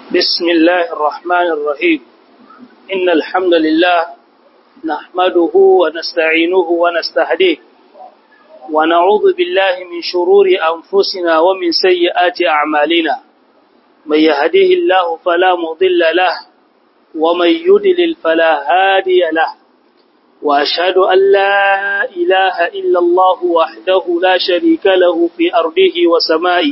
بسم الله الرحمن الرحيم إن الحمد لله نحمده ونستعينه ونستهديه ونعوذ بالله من شرور أنفسنا ومن سيئات أعمالنا من يهده الله فلا مضل له ومن يدلل فلا هادي له وأشهد أن لا إله إلا الله وحده لا شريك له في أرضه وسمائه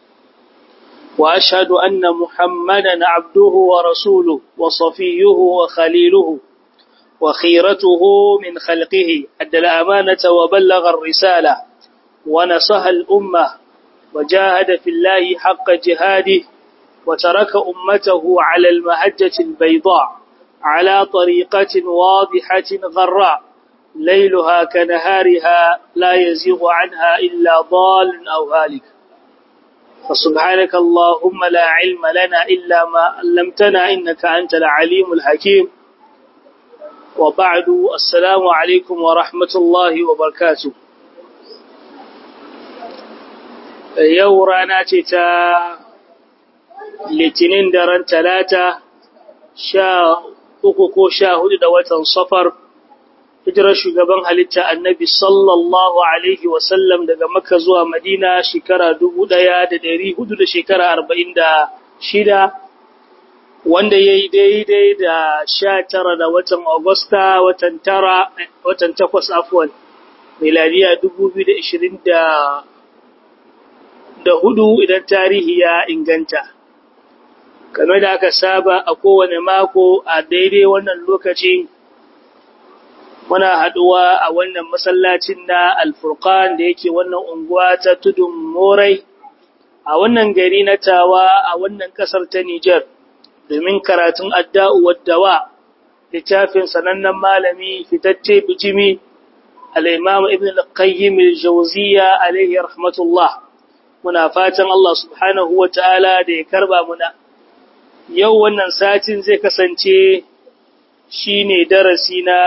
وأشهد أن محمدا عبده ورسوله وصفيه وخليله وخيرته من خلقه أدى الأمانة وبلغ الرسالة ونصح الأمة وجاهد في الله حق جهاده وترك أمته على المهجة البيضاء على طريقة واضحة غراء ليلها كنهارها لا يزيغ عنها إلا ضال أو هالك فسبحانك اللهم لا علم لنا إلا ما علمتنا إنك أنت العليم الحكيم وبعد السلام عليكم ورحمة الله وبركاته yau rana ce ta litinin daren talata sha uku ko sha hudu da watan safar hijirar shugaban halitta annabi sallallahu alaihi wasallam daga makka zuwa madina shekara dubu ɗaya da dari hudu da shekara arba'in da shida wanda ya yi daidai da sha tara da watan agusta watan tara watan takwas afuwan miladiya dubu biyu da ishirin da hudu idan tarihi ya inganta kamar da aka saba a kowane mako a daidai wannan lokaci muna haɗuwa a wannan masallacin na alfurkan da yake wannan unguwa ta tudun morai a wannan gari na tawa a wannan ƙasar ta Nijar domin karatun adda'u waddawa littafin sanannen malami fitacce bijimi al-imam ibn al-qayyim al-jawziyya alayhi rahmatullah muna fatan Allah subhanahu wa ta'ala da ya karba muna yau wannan satin zai kasance shine darasi na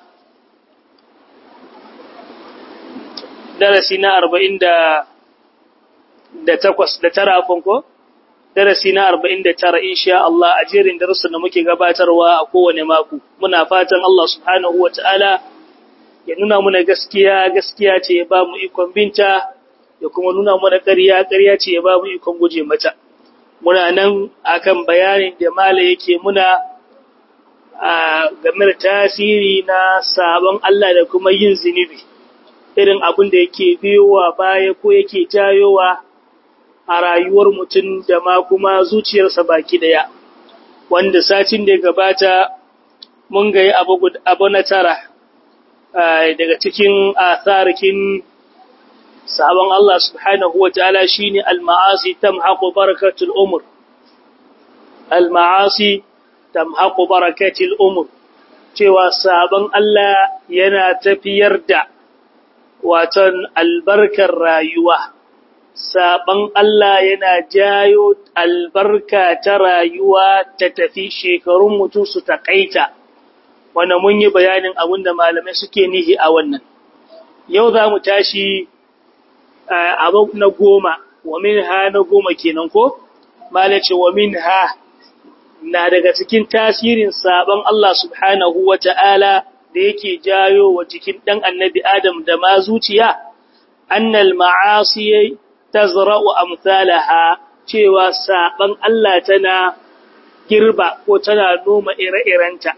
darasi na arba'in da takwas da tara ko? Darasi na arba'in da tara insha Allah a jerin darussan da muke gabatarwa a kowane mako. Muna fatan Allah subhanahu wa ta'ala ya nuna muna gaskiya gaskiya ce ya ba mu ikon binta ya kuma nuna muna ƙarya ƙarya ce ya ba mu ikon guje mata. Muna nan akan bayanin da mala yake muna a game da tasiri na sabon Allah da kuma yin zunubi. irin abin da yake biyowa baya ko yake jayowa a rayuwar mutum da ma kuma zuciyarsa baki daya wanda satin da gabata mun ga abu na tara daga cikin asarikin sabon Allah subhanahu wa ta'ala shine al-ma'asi tamhaqu barakatul umur al-ma'asi tamhaqu barakatul umur cewa sabon Allah yana tafiyar da waton albarkar rayuwa, saɓan Allah yana jayo albarka ta rayuwa ta tafi shekarun mutum su taƙaita, wanda mun yi bayanin abin da malamai suke nihi a wannan. Yau za mu tashi abu na goma, wa min ha na goma kenan ko? Malace wa min ha na daga cikin tasirin saɓan Allah subhanahu wa ta'ala da yake jayo wa jikin ɗan annabi Adam da ma zuciya, annal ma'asi ta zara'u amsalaha cewa saɓan Allah tana girba ko tana noma ire-irenta.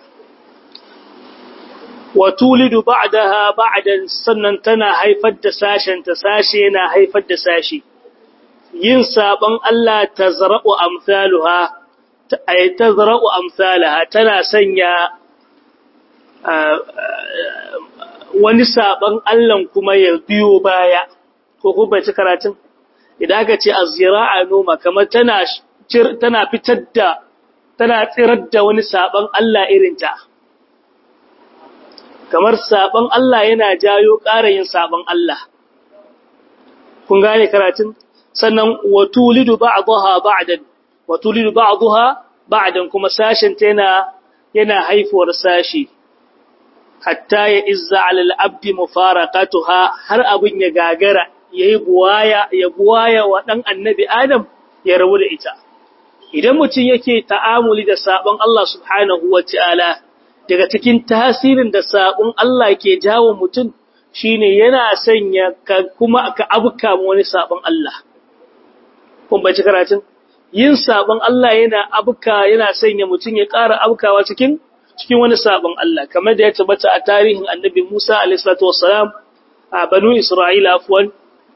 Wa tulidu ba'daha ba'dan sannan tana haifar da sashen ta sashe na haifar da sashe. Yin saɓan Allah ta zara'u amsaluha, ta zara'u amsalaha tana sanya wani saban Allahn kuma ya biyo baya ko kuma ci karatun idan aka ce azira'a noma kamar tana tana fitar da tana tsirar da wani saban Allah irinta kamar saban Allah yana jayo ƙara yin saban Allah kun gane karatun sannan watulidu ba'daha ba'dan watulidu ba'daha ba'dan kuma sashin ta yana yana haifuwar sashi hatta ya izza alal abdi mufaraqatuha har abin ya gagara yayi buwaya ya buwaya wa dan annabi adam ya rabu da ita idan mutum yake ta'amuli da sabon Allah subhanahu wataala daga cikin tasirin da sabon Allah ke jawo mutum shine yana sanya ka kuma ka abuka wani sabon Allah kun bace karatun yin sabon Allah yana abuka yana sanya mutum ya ƙara abukawa cikin cikin wani sabon Allah kamar da ya tabbata a tarihin Annabi Musa alayhi salatu wassalam a Banu Isra'ila afwan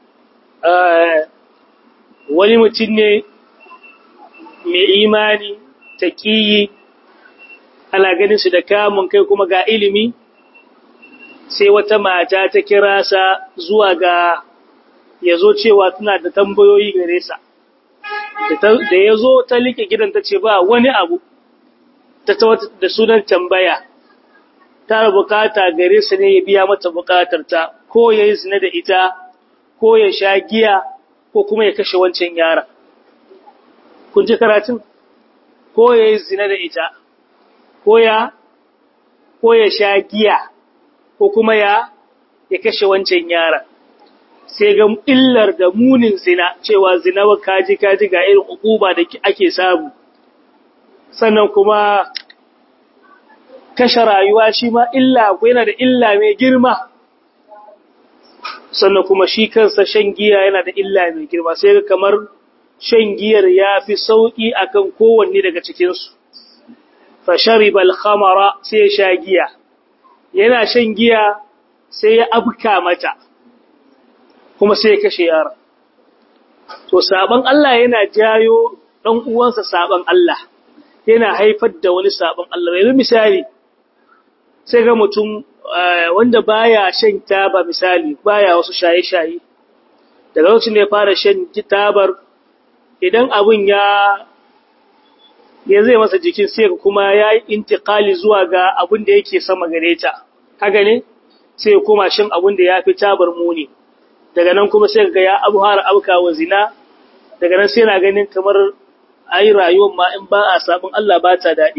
wani mutum ne mai imani taqiyi ana ganin su da kamun kai kuma ga ilimi sai wata mata ta kira sa zuwa ga yazo cewa tana da tambayoyi gare sa da yazo ta like gidan ta ce ba wani abu ta da sunan tambaya ta bukata gare sa ne ya biya mata bukatar ta ko yayi zina da ita ko ya sha giya ko kuma ya kashe wancan yara kun ji karatun ko yayi zina da ita ko ya ko ya sha giya ko kuma ya ya kashe wancan yara sai ga illar da munin zina cewa zina wa kaji kaji ga irin ukuba da ake samu sannan kuma kashe rayuwa shi ma illa ko yana da illa mai girma sannan kuma shi kansa shan giya yana da illa mai girma sai ga kamar shan giyar ya fi sauƙi akan kowanne daga cikinsu fashariba al-khamara sai ya sha giya yana shan giya sai ya abka mata kuma sai ya kashe yara to saban Allah yana jayo dan uwansa saban Allah yana haifar da wani saban Allah yanzu misali sai ga mutum wanda baya shan taba misali baya wasu shaye-shaye daga lokacin da ya fara shan tabar idan abun ya ya zai masa jikin sai kuma ya yi intikali zuwa ga abin da yake sama gare ta haka ne sai kuma shin abin da ya fi tabar muni daga nan kuma sai ga ya abu har abuka wa zina daga nan sai na ganin kamar ayi rayuwar ma in ba a sabon Allah ba ta daɗi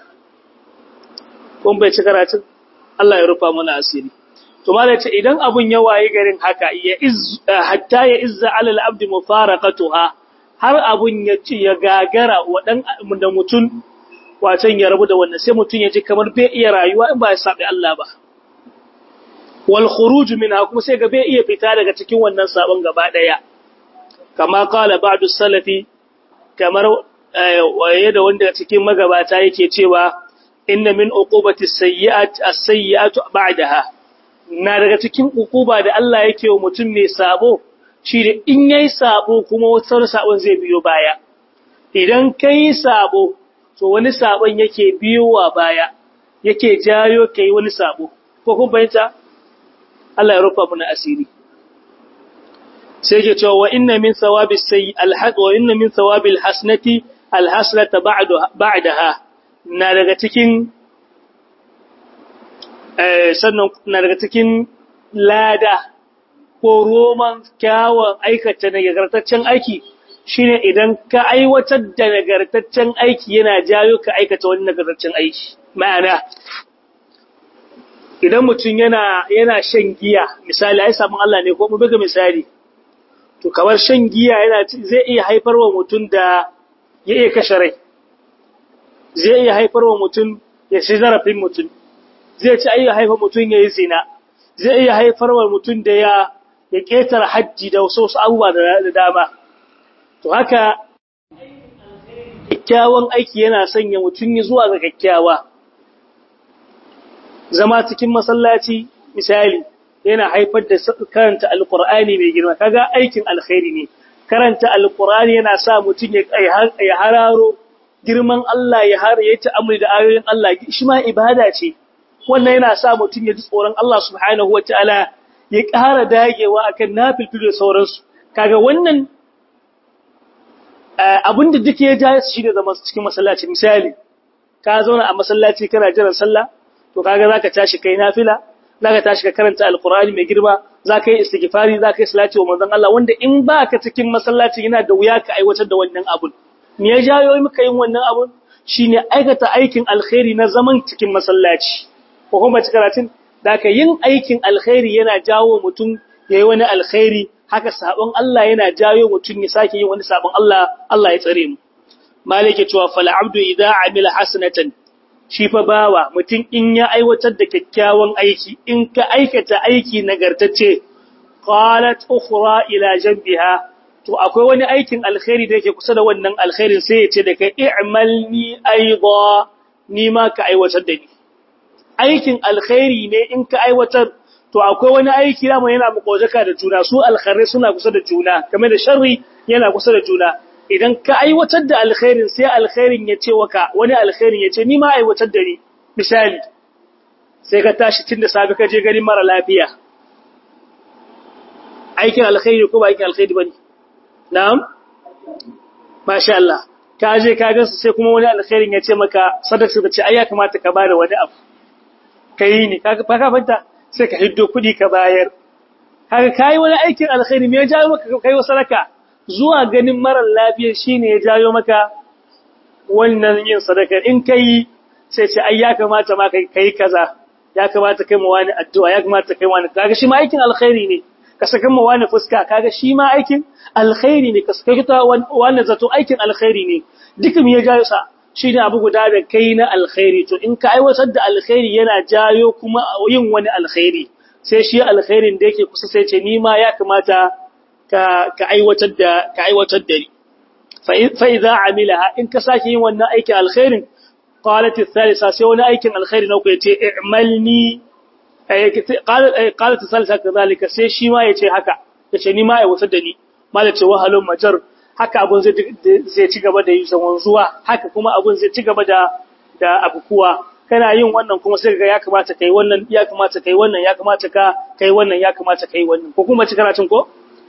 kun bai ci karatun Allah ya rufa mana asiri to malai ce idan abun ya waye garin haka ya iz hatta ya izza alal abdi mufaraqatuha har abun ya ci ya gagara wadan da mutun wacan ya rabu da wannan sai mutun ya ji kamar bai iya rayuwa in ba ya sabi Allah ba wal khuruj minha kuma sai ga bai iya fita daga cikin wannan sabon gaba daya kama qala ba'du salafi kamar waye da wanda cikin magabata yake cewa inna min uqubati sayyi'at as-sayyi'atu ba'daha na daga cikin uquba da Allah yake wa mutum mai sabo shi da in yayi sabo kuma wata sabon zai biyo baya idan kai sabo to wani sabon yake biyowa baya yake jayo kai wani sabo ko kun fahimta Allah ya rufa mana asiri sai yake cewa wa inna min thawabi sayyi al-haq wa inna min thawabi al-hasanati al-hasanata ba'daha na daga cikin sannan na daga cikin lada ko roman kyawun aikata nagartaccen aiki shine idan ka aiwatar da nagartaccen aiki yana jayo ka aikata wani nagartaccen aiki ma'ana idan mutum yana yana shan giya misali ai sabon Allah ne ko mu buga misali to kamar shan giya yana zai iya haifarwa mutum da ya iya kashe rai zai iya haifarwa mutum ya ci zarafin mutum zai ci iya haifar mutum ya yi zina zai iya haifarwa mutum da ya ya ƙetare hajji da wasu wasu abubuwa da dama to haka kyakkyawan aiki yana sanya mutum ya zuwa ga kyakkyawa zama cikin masallaci misali yana haifar da karanta alkur'ani mai girma kaga aikin alkhairi ne karanta alkur'ani yana sa mutum ya hararo girman Allah ya har ya ta'amuli da ayoyin Allah shi ma ibada ce wannan yana sa mutum ya ji tsoron Allah subhanahu wataala ya ƙara dagewa akan nafilfilo da sauransu kaga wannan abinda duk ya ja shi da zama cikin masallaci misali ka zauna a masallaci kana jiran sallah to kaga zaka tashi kai nafila zaka tashi ka karanta alqur'ani mai girma zaka yi istighfari zaka yi salati wa manzon Allah wanda in baka cikin masallaci yana da wuya ka aiwatar da wannan abun me ya jayo muka yin wannan abun shine aikata aikin alkhairi na zaman cikin masallaci ko kuma karatun da ka yin aikin alkhairi yana jawo mutum yayi wani alkhairi haka sabon Allah yana jayo mutum ya sake yin wani sabon Allah Allah ya tsare mu malike cewa fal abdu idza amila hasanatan shi fa bawa mutum in ya aiwatar da kyakkyawan aiki in ka aikata aiki nagartacce qalat ukhra ila janbiha to akwai wani aikin alkhairi da yake kusa da wannan alkhairin sai ya ce da kai i'malni aidha ni ma ka aiwatar da ni aikin alkhairi ne in ka aiwatar to akwai wani aiki da yana mukojaka da juna su alkhairai suna kusa da juna kamar da sharri yana kusa da juna idan ka aiwatar da alkhairin sai alkhairin ya ce waka wani alkhairin ya ce ni ma aiwatar da ni misali sai ka tashi tun da safe ka je garin mara lafiya aikin alkhairi ko ba aikin alkhairi bane na'am masha Allah ka je ka ga sai kuma wani alkhairin ya ce maka sadaka da ce ai ya kamata ka bada wani abu kai ne kaga ka fanta sai ka hiddo kudi ka bayar kaga kai wani aikin alkhairi me ya jawo maka kai sadaka zuwa ganin marar lafiya shine ya jayo maka wannan yin sadaka in kai sai ce ai ya kamata ma kai kaza ya kamata kai mu wani addu'a ya kamata kai wani kaga shi ma aikin alkhairi ne ka saka mu wani fuska kaga shi ma aikin alkhairi ne ka saka ta wani zato aikin alkhairi ne duka me ya jayo sa shine abu guda da kai na alkhairi to in ka aiwatar da alkhairi yana jayo kuma yin wani alkhairi sai shi alkhairin da yake kusa sai ce ni ma ya kamata ka aiwatar da ka aiwatar da ni fa idza amilaha in ka sake yin wannan aikin alkhairin qalat athalitha sai wani aikin alkhairi na ku yace i'malni qalat athalitha kadhalika sai shi ma yace haka yace ni ma aiwatar da ni malace wahalun majar haka abun zai zai ci gaba da yin wanzuwa haka kuma abun zai ci gaba da da abukuwa kana yin wannan kuma sai ga ya kamata kai wannan ya kamata kai wannan ya kamata ka kai wannan ya kamata kai wannan ko kuma ci karatun ko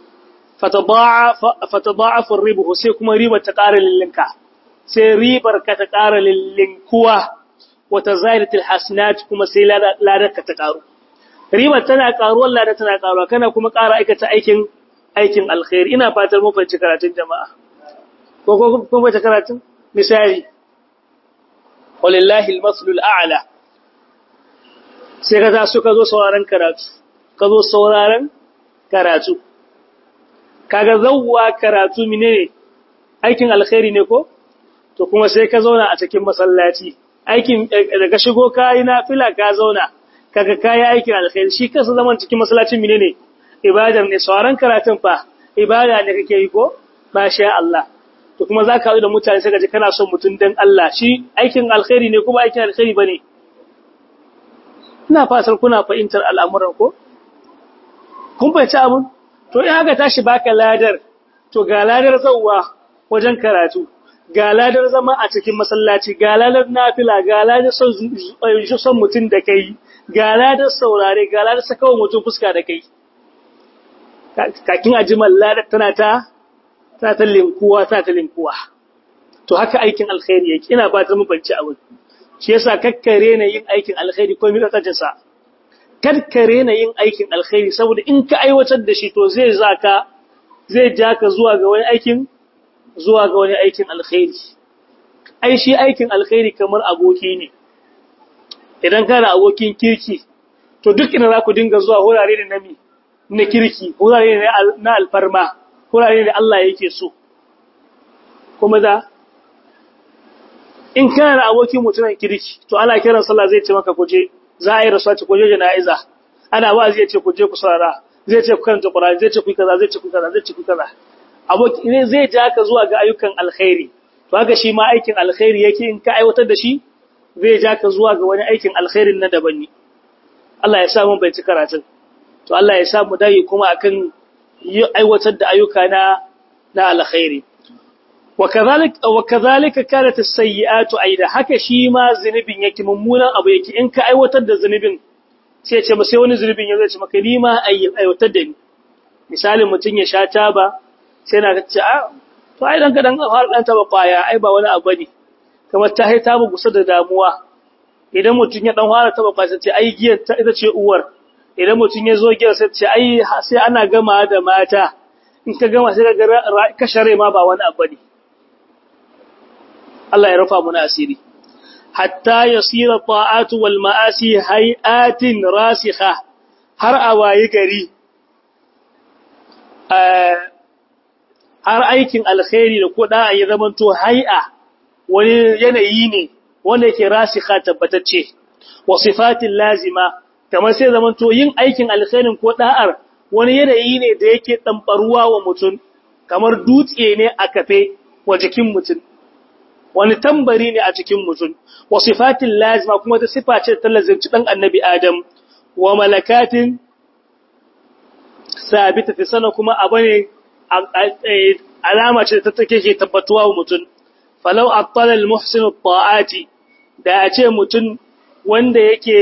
fatada'afu ribuhu sai kuma ribar ta ƙara lillinka sai ribar ka ta ƙara lillinkuwa wata zairatul hasanat kuma sai ladar ka ta ƙaru ribar tana ƙaruwar ladar tana ƙaruwa kana kuma ƙara aikata aikin aikin alkhairi ina fatar mun fahimci karatun jama'a ko ko kun fahimci karatun misali walillahi almaslul a'la sai ka za su ka zo sauraron karatu ka zo sauraron karatu kaga zawwa karatu menene aikin alkhairi ne ko to kuma sai ka zauna a cikin masallaci aikin daga shigo kai na fila ka zauna kaga kai aikin alkhairi shi kansa zaman cikin masallacin menene ibada ne sauran karatun fa ibada ne kake yi ko masha Allah to kuma zaka haɗu da mutane sai ka ji kana son mutun dan Allah shi aikin alkhairi ne kuma aikin alkhairi bane ina fatar kuna fahimtar al'amuran ko kun fahimci abun to in haka tashi baka ladar to ga ladar zawwa wajen karatu ga ladar zama a cikin masallaci ga ladar nafila ga ladar son son mutun da kai ga ladar saurare ga ladar sakawa mutun fuska da kai kakin ajimal ladar tana ta ta ta linkuwa ta ta linkuwa to haka aikin alkhairi yake ina fatan mu banci abin shi yasa kakkare na yin aikin alkhairi ko mi tsatsin sa karkare na yin aikin alkhairi saboda in ka aiwatar da shi to zai zaka zai ja ka zuwa ga wani aikin zuwa ga wani aikin alkhairi ai shi aikin alkhairi kamar aboki ne idan kana abokin kirki to duk ina za ku dinga zuwa wurare da nami na kirki wurare na alfarma wurare da Allah yake so kuma da in kana da abokin mutumin kirki to ana kiran sallah zai ce maka kuje za a yi rasuwa ce kuje jana'iza ana ba zai ce kuje ku sarara zai ce ku karanta Qur'ani zai ce ku kaza zai ce ku kaza zai ce ku kaza aboki ne zai ja ka zuwa ga ayyukan alkhairi to haka shi ma aikin alkhairi yake in ka aiwatar da shi zai ja ka zuwa ga wani aikin alkhairin na daban ne Allah ya sa mun bai ci karatun to Allah ya sa mu dai kuma akan aiwatar da ayyuka na na alkhairi وكذلك وكذلك كانت السيئات ايضا haka shi ma zunubin yake mummunan abu yake in ka aiwatar da zunubin sai ce ba sai wani zunubin ya ce maka ni ma aiwatar da ni misalin mutun ya sha taba sai na ce a to ai dan ka dan har dan taba kwaya ai ba wani abu ne kamar ta hai taba gusa da damuwa idan mutun ya dan fara taba kwaya sai ce ai giyar ta ita ce uwar idan mutun ya zo giyar sai ce ai sai ana gama da mata in ka gama sai ka ga kashare ma ba wani abu ne Allah ya rufa muna asiri hatta yasira ta'atu wal ma'asi hay'atin rasikha har a wayi gari har aikin alkhairi da kuda ya zamanto hay'a wani yanayi ne wanda yake rasikha tabbatacce wa sifatin lazima kamar sai zaman to yin aikin alkhairin ko da'ar wani yanayi ne da yake dambaruwa wa mutum kamar dutse ne a kafe wa jikin mutum wani tambari ne a cikin mutum wa sifatin lazima kuma ta sifa ce ta lazimci dan annabi adam wa malakatin sabita fi sana kuma abu ne alama ce ta take ke tabbatuwa wa mutum falau attala al-muhsin at-ta'ati da a ce mutum wanda yake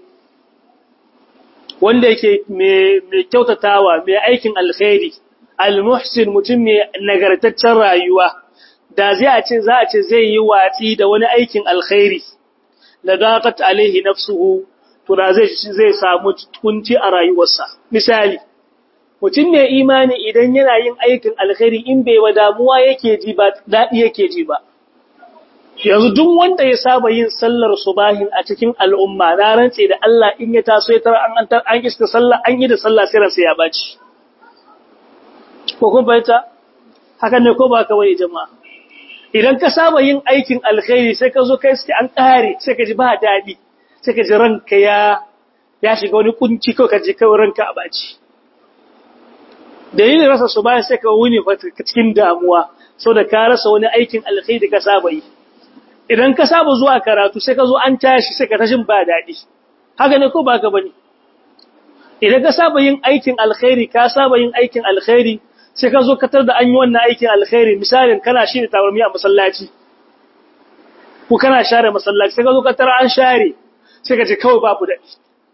wanda yake mai kyautatawa mai aikin alkhairi al-muhsin mutum mai nagartaccen rayuwa da zai a ce za a ce zai yi watsi da wani aikin alkhairi la daqat alaihi nafsuhu to da zai zai samu kunci a rayuwarsa misali mutum mai imani idan yana yin aikin alkhairi in bai wa damuwa yake ji ba dadi yake ji ba yanzu duk wanda ya saba yin sallar subahin a cikin al'umma na rantse da Allah in ya taso ya tara an an an iska sallah an yi da sallah sai ransa ya baci ko kun bayyana haka ne ko ba ka wai jama'a idan ka saba yin aikin alkhairi sai ka zo kai sai an kare sai ka ji ba dadi sai ka ji ranka ya ya shiga wani kunci ko ka ji kawai ranka a baci dalilin rasa subahin sai ka wuni cikin damuwa saboda ka rasa wani aikin alkhairi ka saba yi idan ka saba zuwa karatu sai ka zo an tashi sai ka tashin ba daɗi haka ne ko ba ka bane idan ka saba yin aikin alkhairi ka saba yin aikin alkhairi sai ka zo ka tar da an yi wannan aikin alkhairi misalin kana shi da tawarmi a masallaci ko kana share masallaci sai ka zo ka tar an share sai ka ce kawai babu daɗi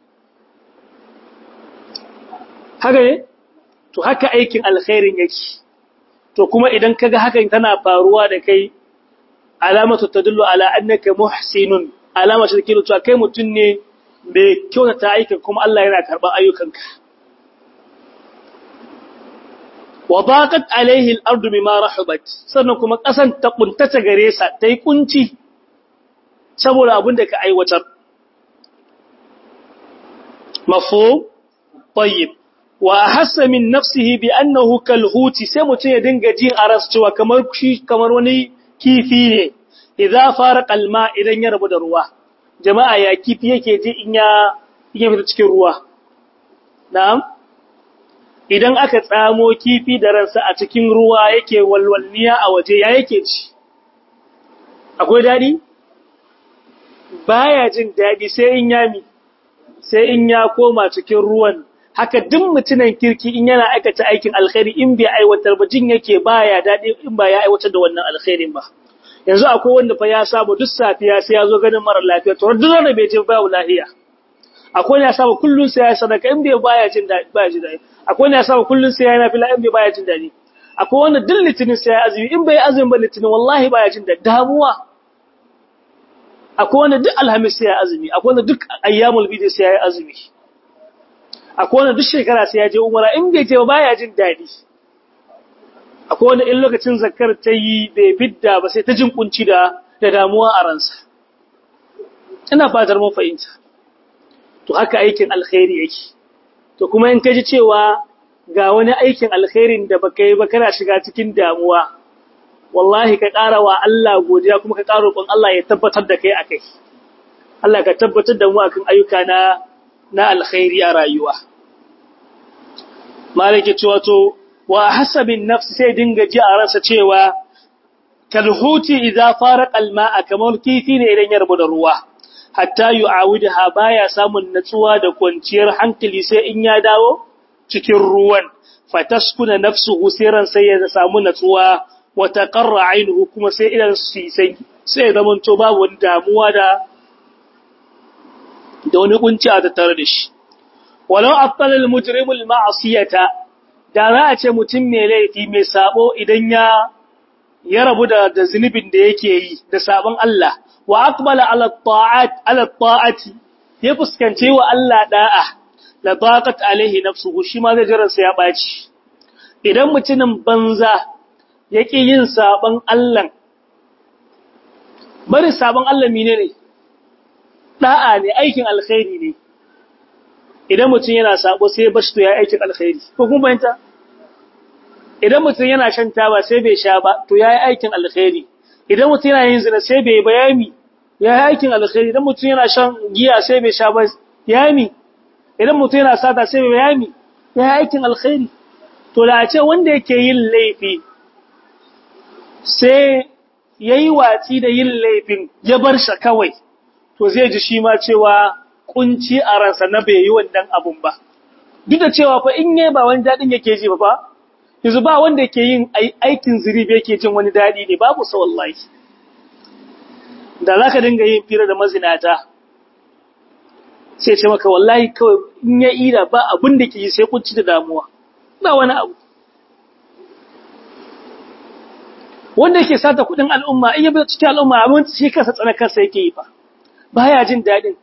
haka ne to haka aikin alkhairin yake to kuma idan kaga hakan tana faruwa da kai alamatu tadullu ala annaka muhsinun alama ce take cewa kai mutun ne mai kyautata aikin kuma Allah yana karban ayyukanka wa daqat alaihi al-ardu bima rahabat sannan kuma kasan ta kuntata gare sa tai kunci saboda abin da ka aiwatar mafhum tayyib wa ahassa min nafsihi bi annahu kalhuti sai mutun ya dinga jin aras cewa kamar shi kamar wani kifi ne idza faraqa alma idan ya rabu da ruwa jama'a ya kifi yake ji in ya yake fita cikin ruwa na'am idan aka tsamo kifi da ransa a cikin ruwa yake walwalniya a waje ya yake ci akwai dadi baya jin dadi sai in yami sai in ya koma cikin ruwan haka duk mutunan kirki in yana aikata aikin alkhairi in bai aiwatar ba jin yake baya dadi in ba ya aiwatar da wannan alkhairin ba yanzu akwai wanda fa ya saba duk safiya sai ya zo ganin mara lafiya to duk wanda bai je ba lafiya akwai wanda ya saba kullun sai ya sadaka in bai baya jin dadi baya jin dadi akwai wanda ya saba kullun sai ya nafila in bai baya jin dadi akwai wanda duk litinin sai ya azumi in bai azumi ba litinin wallahi baya jin dadi damuwa akwai wanda duk alhamis sai ya azumi akwai wanda duk ayyamul bidi sai ya azumi akwai wanda duk shekara sai ya je umara in bai je ba baya jin dadi akwai wanda in lokacin zakar ta yi bai fidda ba sai ta jin kunci da da damuwa a ransa ina fatar mun fahimta to haka aikin alkhairi yake to kuma in kaji cewa ga wani aikin alkhairin da baka yi ba kana shiga cikin damuwa wallahi ka ƙara wa Allah godiya kuma ka ƙara roƙon Allah ya tabbatar da kai akai Allah ka tabbatar da mu akan ayyuka na na alkhairi a rayuwa malike cewa to wa hasabin nafsi sai dinga ji a ransa cewa kalhuti idza faraqa alma'a kamar kifi ne idan ya rabu da ruwa hatta yu'awidha baya samun natsuwa da kwanciyar hankali sai in ya dawo cikin ruwan fataskuna nafsuhu siran sai ya samu natsuwa wa taqarra ainuhu kuma sai idan su sai sai zaman to babu wani damuwa da da wani kunci a tattare da shi walau attala al-mujrimu al-ma'siyata da za a ce mutum mai laifi mai sabo idan ya ya rabu da da zunubin da yake yi da sabon Allah wa aqbala ala ta'at ala ta'ati ya fuskance wa Allah da'a la daqat alaihi nafsuhu shi ma zai jira sai ya baci idan mutumin banza yake yin sabon Allah bari sabon Allah menene da'a ne aikin alkhairi ne idan mutum yana sabo sai bashi to ya aikin alkhairi ko kun bayanta idan mutum yana shan taba sai bai sha ba to yayi aikin alkhairi idan mutum yana yin zina sai bai bayani ya yi aikin alkhairi idan mutum yana shan giya sai bai sha ba yami idan mutum yana sata sai bai yami ya yi aikin alkhairi to da a ce wanda yake yin laifi sai ya yi watsi da yin laifin ya bar shi kawai to zai ji shi ma cewa kunci a ransa na bai yi wannan abun ba duk da cewa fa in yi ba wani daɗin yake ji ba ba yanzu ba wanda yake yin aikin ziribi yake jin wani daɗi ne babu sa wallahi da za ka dinga yin fira da mazinata sai ce maka wallahi kawai in ya ida ba abin da ke yi sai kunci da damuwa ba wani abu wanda yake sata kudin al'umma in yabi cikin al'umma abin shi kansa tsana kansa yake yi fa baya jin daɗin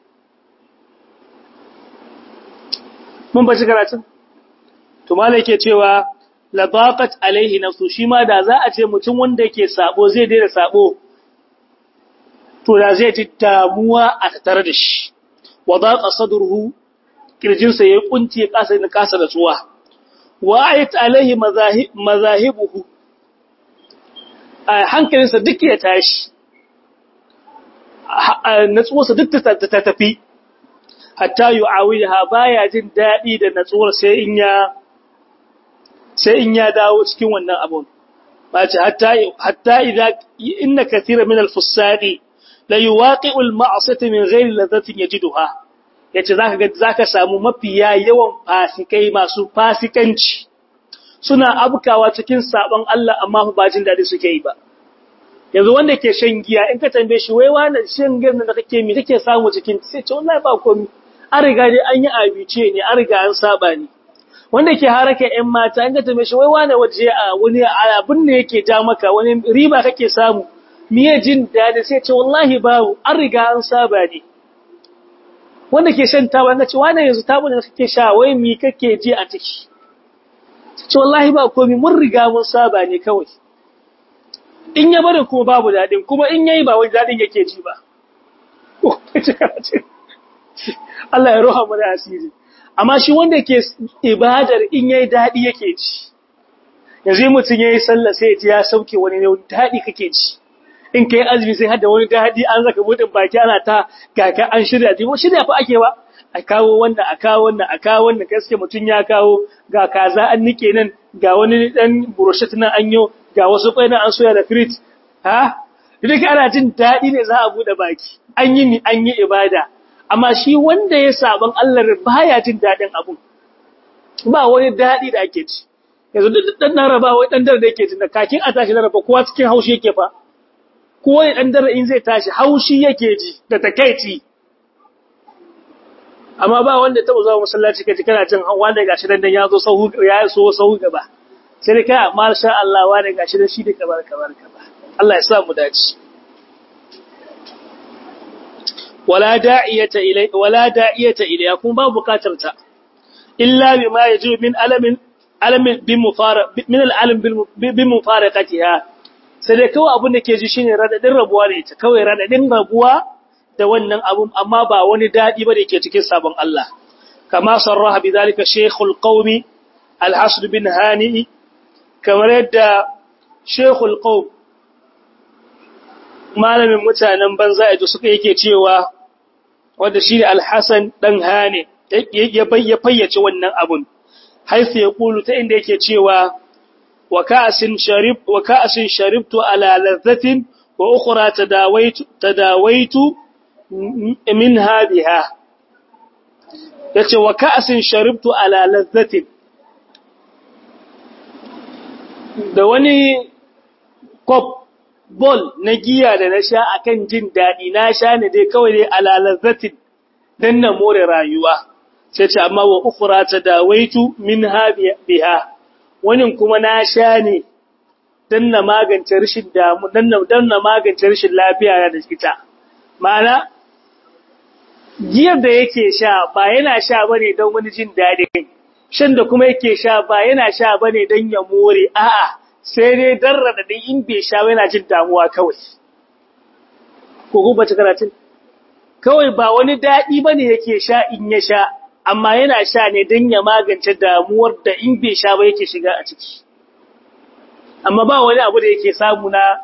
mun baci karatun to malai yake cewa la baqat alaihi nafsu shi ma da za a ce mutum wanda yake sabo zai daina sabo to da zai ji damuwa a tattare da shi wa daqa sadruhu kirjinsa yayi kunci kasa da kasa da tsuwa wa ayat alaihi mazahibuhu hankalinsa duk ya tashi natsuwarsa duk ta tafi hatta yu'awiha baya jin dadi da natsuwar sai in ya sai in ya dawo cikin wannan abun bace hatta hatta idza inna kathira min al-fusadi la yuwaqi'u al-ma'siyata min ghairi ladhatin yajiduha yace zaka ga zaka samu mafiya yawan fasikai masu fasikanci suna abkawa cikin sabon Allah amma ba jin dadi suke yi ba yanzu wanda ke shan giya in ka tambaye shi wai wannan shan giyar da kake mi kake samu cikin sai ce wallahi ba komai an riga dai an yi abice ne an riga an saba ne wanda ke haraka ƴan mata in ka tambaye shi wai wani waje a wani abin ne yake ja maka wani riba kake samu miye jin dadi sai ce wallahi babu an riga an saba ne wanda ke shan taba na ce wani yanzu tabu da kake sha wai mi kake ji a ciki ce wallahi ba komai mun riga mun saba ne kawai in ya bari kuma babu daɗin kuma in yayi ba wani daɗin yake ji ba Allah ya roha mu da asiri amma shi wanda ke ibadar in yayi daɗi yake ji yanzu mutum yayi sallah sai ya ji ya sauke wani ne daɗi kake ji in kai azumi sai hada wani daɗi an zaka budin baki ana ta kaka an shirya ji shirya fa ake ba a kawo wannan a kawo wannan a kawo wannan gaske mutum ya kawo ga kaza an nike nan ga wani dan brochet nan an yo ga wasu kwai nan an soya da frit ha duk ana jin daɗi ne za a bude baki an yi ni an yi ibada amma shi wanda ya saban Allah baya jin daɗin abun ba wani daɗi da ake ci yanzu dan nan raba wai dan dare da yake jin da kakin a tashi na raba kowa cikin haushi yake fa kowa ya dan dare in zai tashi haushi yake ji da takeici amma ba wanda taba zuwa masallaci kaji kana jin wanda gashi dan dan ya zo sahu ya so sahu gaba sai dai kai masha Allah wanda gashi dan shi da kabar kabar kabar Allah ya sa mu dace wala da'iyata ilai wala da'iyata ilai kun ba bukatar ta illa bima yaji min alamin alamin bi mufara min alalim bi mufaraqatiha sai dai kawai abin da ke ji shine radadin rabuwa da ita kawai radadin rabuwa da wannan abun amma ba wani dadi ba da yake cikin sabon Allah kama sarraha bidalika shaykhul qaumi al-hasr bin hani kamar yadda shaykhul qaum malamin mutanen banza yaji suka yake cewa wanda shi al-hasan dan hani ya fayyace wannan abun haifu ya kulu ta inda yake cewa wa ka'asin sharib wa ka'asin sharibtu ala ladhatin wa ukhra tadawaitu tadawaitu minha biha yace wa ka'asin sharibtu ala ladhatin da wani kop bol na giya da na sha akan jin dadi na sha ne dai kawai dai ala ladhatin dan na more rayuwa sai ce amma wa ukhra tadawaitu minha biha wani kuma na sha ne dan na magance rashin damu dan na dan na magance rashin lafiya na da ita ma'ana giyar da yake sha ba yana sha bane don wani jin dadi shan da kuma yake sha ba yana sha bane dan ya more a'a sai dai dan radadin in bai sha yana jin damuwa kawai ko gobe ta karatun kawai ba wani dadi bane yake sha in ya sha amma yana sha ne don ya magance damuwar da in bai sha ba yake shiga a ciki. Amma ba wani abu da yake samu na,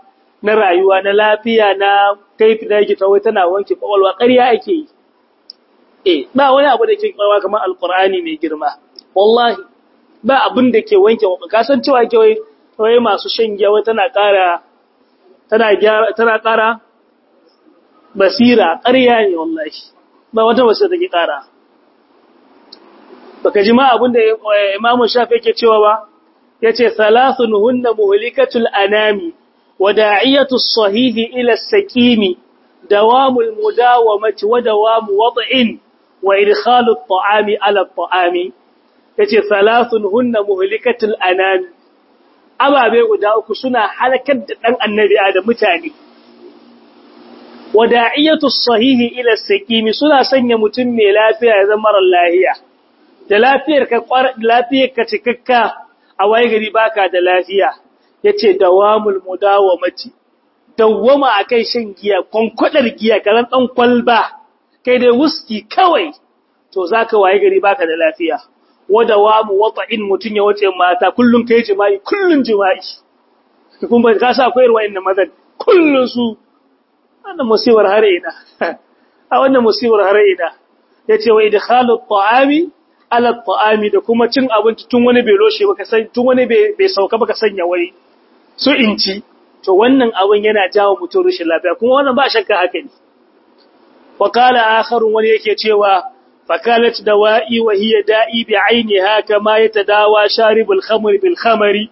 na rayuwa na lafiya na kaifi da yake tawai tana wanke kwakwalwa ƙarya ake yi eh ba wani abu da ke kwakwalwa kamar alkur'ani mai girma wallahi ba abin da ke wanke kwakwalwa ka san cewa ke wai masu shan giya wai tana ƙara tana gyara tana ƙara basira ƙarya ne wallahi ba wata basira take ƙara baka ji ma abin da Imam Shafi yake cewa ba yace salasun hunna muhlikatul anami wada'iyatu sahihi ila as-sakimi dawamul mudawamati wa dawamu wad'in wa idkhalu at-ta'ami ala at-ta'ami yace salasun hunna muhlikatul anami ababe guda uku suna halakar da dan annabi Adam mutane wada'iyatu sahihi ila as-sakimi suna sanya mutum mai lafiya ya zama mara lafiya da lafiyar ka lafiyar ka cikakka a waye gari baka da lafiya yace dawamul mudawamati dawwama akai shan giya konkwadar giya karan dan kwalba kai dai wuski kawai to zaka waye gari baka da lafiya wadawamu wata'in mutun ya wace mata kullun kai jima'i kullun jima'i kun ba ka sa koyarwa inda mazan kullun su wannan musibar har ina a wannan musibar har ina yace wa idkhalu at-ta'ami ala ta'ami da kuma cin abinci tun wani bai loshe baka san tun wani bai sauka baka sanya wai su inci to wannan abin yana jawo mutum rashin lafiya kuma wannan ba shakka haka ne wa qala akharun wani yake cewa fakalat dawa'i wa hiya da'i bi 'ainiha kama yatadawa sharibul khamri bil khamri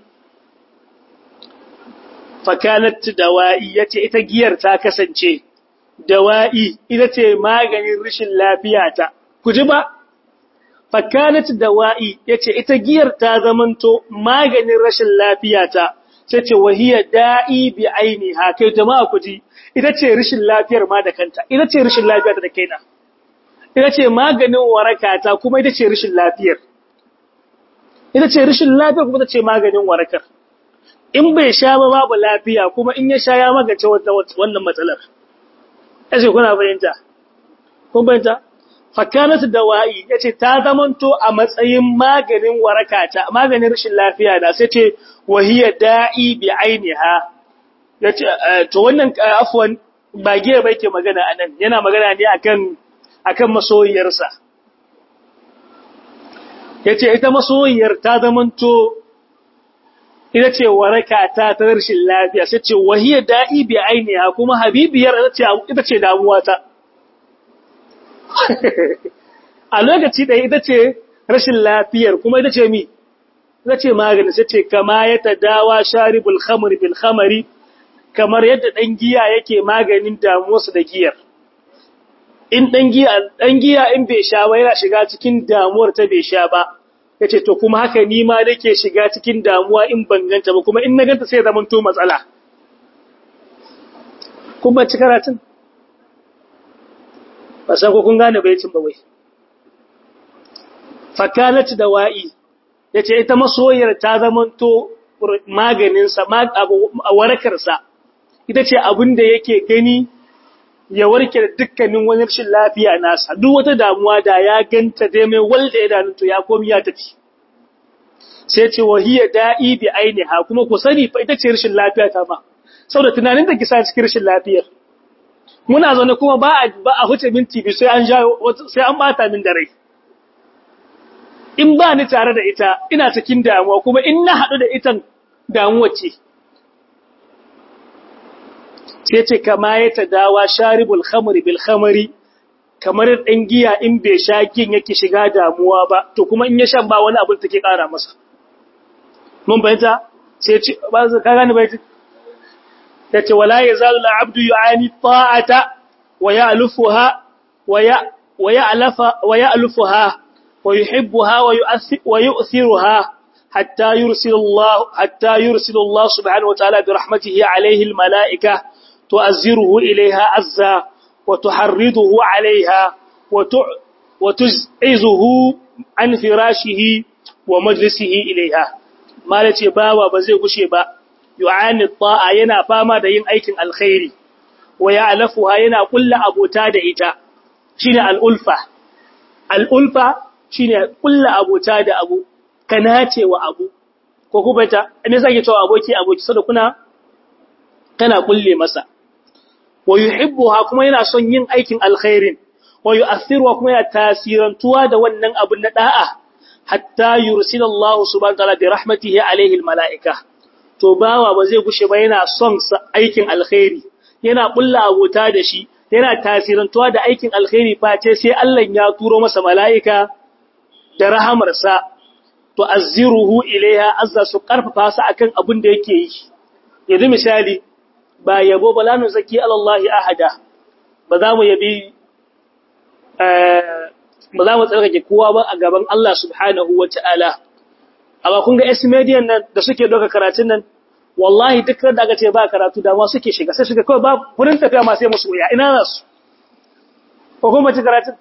fakalat dawa'i yace ita giyar ta kasance dawa'i ita ce maganin rashin lafiya ta ku ji ba fakanat dawa'i yace ita giyar ta zamanto maganin rashin lafiyata sai ce wahiya da'i bi ainiha kai jama'a ku ji ita ce rashin lafiyar ma da kanta ita ce rashin lafiyar da kaina ita ce maganin warakata kuma ita ce rashin lafiyar ita ce rashin lafiyar kuma ita ce maganin warakar in bai sha ba babu lafiya kuma in ya sha ya magance wannan matsalar yace kuna fahimta kun fahimta fakanatu dawa'i yace ta zamanto a matsayin maganin warakata maganin rashin lafiya da sai ce wahiya da'i bi ainiha yace to wannan afwan ba giya ba yake magana anan yana magana ne akan akan masoyiyarsa yace ita masoyiyar ta zamanto ita ce warakata ta rashin lafiya sai ce wahiya da'i bi ainiha kuma habibiyar ita ce damuwa ta a lokaci da ita ce rashin lafiyar kuma ita ce mi ita ce magani sai ce kama ya tadawa sharibul khamri bil khamri kamar yadda dan giya yake maganin damuwarsa da giyar in dan giya dan giya in bai sha ba yana shiga cikin damuwar ta bai sha ba yace to kuma haka ni ma nake shiga cikin damuwa in ban ganta ba kuma in na ganta sai zaman to matsala kuma ci karatun ba sai ko kun gane baitin ba wai fakalat dawa'i yace ita masoyiyar ta zamanto maganin sa warakar sa ita ce abin da yake gani ya warke da dukkanin wani rashin lafiya nasa duk wata damuwa da ya ganta dai mai walda idanun to ya komi ya tafi sai ce wahiya da'i bi ainiha kuma ku sani fa ita ce rashin lafiya ta ma saboda tunanin da kisa cikin rashin lafiyar muna zaune kuma ba a ba a huce minti bi sai an ja sai an bata min da rai in ba ni tare da ita ina cikin damuwa kuma in na haɗu da itan damuwa ce sai ce kama ya ta dawa sharibul khamri bil khamri kamar dan giya in bai sha gin yake shiga damuwa ba to kuma in ya shan ba wani abin take ƙara masa mun bayyana sai ce ba ka gane bai yace wala yazalu al-abdu yu'ani ta'ata wa ya'lufuha wa ya wa ya'lafa wa ya'lufuha wa yuhibbuha wa yu'thiruha hatta yursilu Allah hatta yursilu Allah subhanahu wa ta'ala bi rahmatihi alayhi al-mala'ika tu'azziruhu ilayha azza wa tuharriduhu alayha wa wa tuz'izuhu an firashihi wa majlisihi ilayha malace bawa ba zai gushe ba yu'ani ta'a yana fama da yin aikin alkhairi wa ya'lafuha yana kulla abota da ita shine al'ulfa al'ulfa shine kulla abota da abu kana ce wa abu ko kuma ta me yasa ke cewa aboki aboki saboda kuna kana kulle masa wa yuhibbuha kuma yana son yin aikin alkhairin wa yu'athiruha kuma yana tasirantuwa da wannan abun na da'a hatta yursila Allah subhanahu wa ta'ala bi rahmatihi alayhi almalaika to bawa ba zai gushe ba yana son aikin alkhairi yana kulla abota da shi yana tasirantuwa da aikin alkhairi face sai Allah ya turo masa mala'ika da rahamarsa to azziruhu ilaiha azza su karfafa su akan abin da yake yi yanzu misali ba yabo ba lanu zaki alallahi ahada ba za mu yabi ba za mu tsarkake kowa ba a gaban Allah subhanahu wa ta'ala amma kun ga esmedian nan da suke doka karatun nan wallahi duk da aka ce ba karatu da ma suke shiga sai shiga kawai ba wurin tafiya ma sai musu wuya ina za su ko kuma ci karatun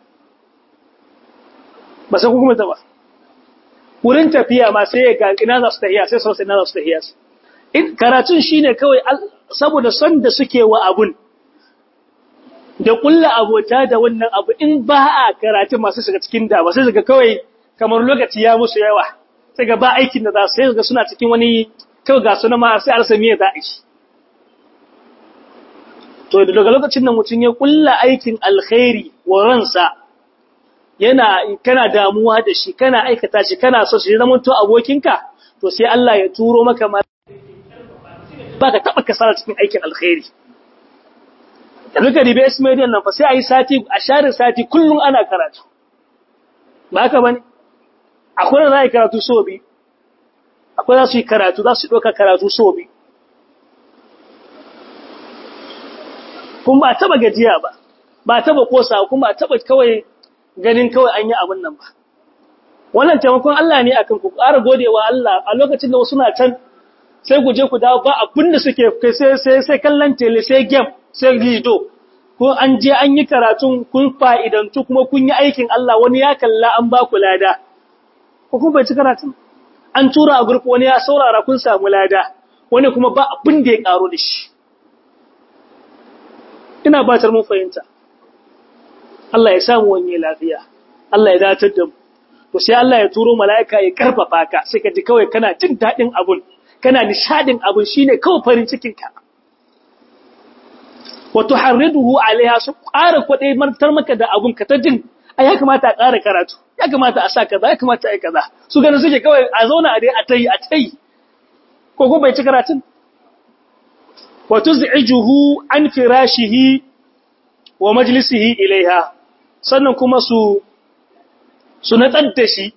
ba sai kuma ta ba wurin tafiya ma sai ga ina za su tafiya sai sai ina za su tafiya in karatun shine kawai saboda son da suke wa abun da kulla abota da wannan abu in ba a karatu masu shiga cikin da ba sai shiga kawai kamar lokaci ya musu yawa sai ga ba aikin da za su sai ga suna cikin wani kawai ga suna ma sai arsa miya za a shi to daga lokacin da mutum ya kulla aikin alkhairi wa ransa yana kana damuwa da shi kana aikata shi kana so shi zama to abokinka to sai Allah ya turo maka ma ba ka taba kasara cikin aikin alkhairi da duka ribe ismailiyan nan fa sai a yi sati a share sati kullum ana karatu ba haka bane akwai da za a yi karatu so bi akwai za su yi karatu za su ɗauka karatu so bi kuma ba taba gajiya ba ba taba kosa kuma ba taba kawai ganin kawai an yi abin nan ba wannan taimakon Allah ne akan ku ƙara godewa Allah a lokacin da wasu na can sai ku je ku dawo ba abin da suke kai sai sai sai kallon tele sai game sai lido ko an je an yi karatun kun fa'idantu kuma kun yi aikin Allah wani ya kalla an ba ku lada ko kun bai ci karatun an tura a gurfi wani ya saurara kun samu lada wani kuma ba abin da ya karo da shi ina batar mun fahimta Allah ya samu wani lafiya Allah ya datar da mu to sai Allah ya turo mala'ika ya karfafa ka sai ka ji kawai kana jin daɗin abun kana nishadin abun shine kawai farin cikin ka wa tuharriduhu alaiha su ƙara kwaɗe martar maka da abun ka ta jin ai ya kamata a ƙara karatu ya kamata a sa kaza ya kamata a yi kaza su ganin suke kawai a zauna a dai a tayi a tayi ko ko bai ci karatun wa tuz'ijuhu an firashihi wa majlisihi ilaiha sannan kuma su su natsar da shi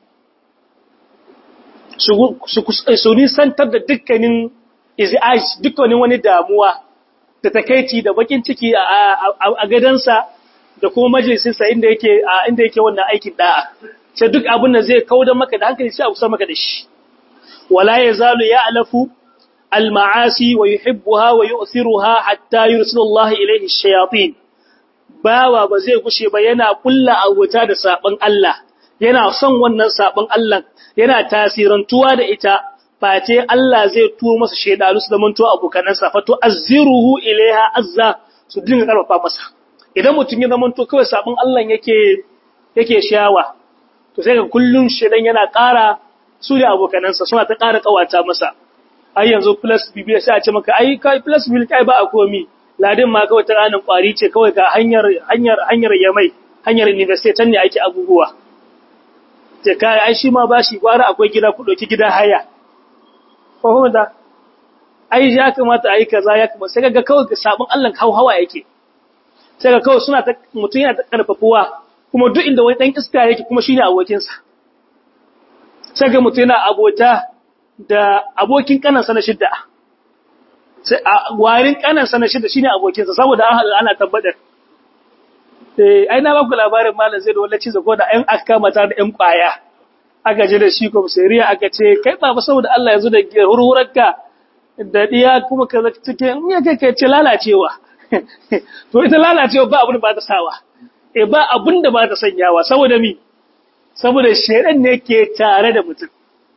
su nisantar da dukkanin izi'aj dukkanin wani damuwa da takaici da bakin ciki a gadansa da kuma majalisinsa inda yake inda yake wannan aikin da'a sai duk abin da zai kauda maka da hankali sai a kusa maka da shi wala yazalu ya'lafu al-ma'asi wa yuhibbuha wa yu'thiruha hatta yursila Allah ilayhi ash-shayatin bawa ba zai gushe ba yana kulla abuta da sabon Allah yana son wannan sabon Allah yana tasirantuwa da ita face Allah zai turo masa shedanu su zamanto abokanansa fa tu'azziruhu ilaiha azza su dinga karfafa masa idan mutum ya zamanto kawai sabon Allah yake yake shawa to sai ga kullun shedan yana ƙara su da abokanansa suna ta ƙara kawata masa ai yanzu plus bibiya sai a ce maka ai kai plus bil kai ba a komi ladin ma kawai ta ranar kwari ce kawai ga hanyar hanyar hanyar yamai hanyar university tan ne ake abubuwa ce kai ai shi ma bashi gwara akwai gida ku dauki gida haya ko kuma da ai ya kamata ai kaza ya kamata sai ga kawai ga sabon Allah hawa yake sai ga kawai suna ta mutun yana ta karfafuwa kuma duk inda wani dan iska yake kuma shine abokinsa sai ga mutun yana abota da abokin kanansa na shidda sai a warin kanansa na shidda shine abokinsa saboda an ana tabbatar eh ai na baku labarin malam zai da wallahi zago da ɗan aka mata da ɗan kwaya aka je da shi ko sariya aka ce kai baba saboda Allah ya zo da hurhurarka da diya kuma ka cikin ya kai kai ce lalacewa to ita lalacewa ba abin da ba ta sawa eh ba abin da ba ta sanyawa saboda mi saboda shedan ne ke tare da mutum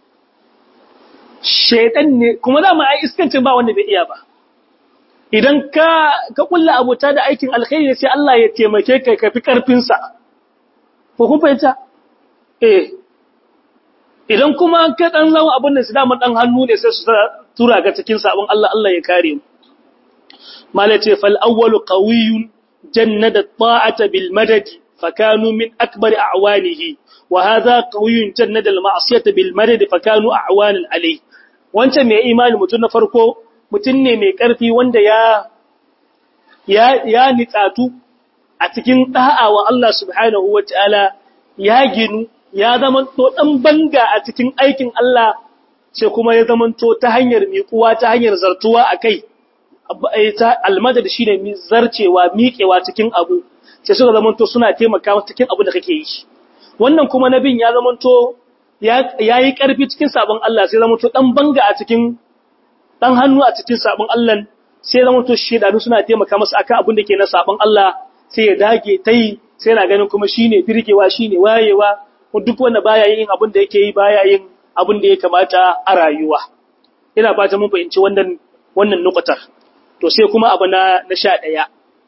shedan ne kuma za mu ai iskancin ba wanda bai iya ba idan ka ka kulla abota da aikin alkhairi sai Allah ya taimake ka ka fi karfin sa ko kun fahimta eh idan kuma ka dan zama abin da su da dan hannu ne sai su tura ga cikin sabon Allah Allah ya kare mu malace fal awwalu qawiyyun jannada ta'ata bil madadi fakanu min akbar a'wanihi wa hadha qawiyyun jannada al ma'siyata bil madadi fakanu a'wanan alayhi wancan mai imani mutun na farko mutun ne mai karfi wanda ya ya ya nitsatu a cikin da'a wa Allah subhanahu wataala ya ginu ya zamanto dan banga a cikin aikin Allah sai kuma ya zamanto ta hanyar miƙuwa ta hanyar zartuwa akai almadad shine mi zarcewa miƙewa cikin abu sai suka zamanto suna taimaka masa cikin abu da kake yi wannan kuma nabin ya zamanto ya yi ƙarfi cikin sabon Allah sai zamanto dan banga a cikin dan hannu a cikin sabon Allah sai zamanto shedanu suna taimaka masa akan abin da ke na sabon Allah sai ya dage tai sai yana ganin kuma shine birgewa shine wayewa duk wanda baya yin abin da yake yi baya yin abin da ya kamata a rayuwa ina fata mun fahimci wannan wannan nukutar to sai kuma abu na na sha ɗaya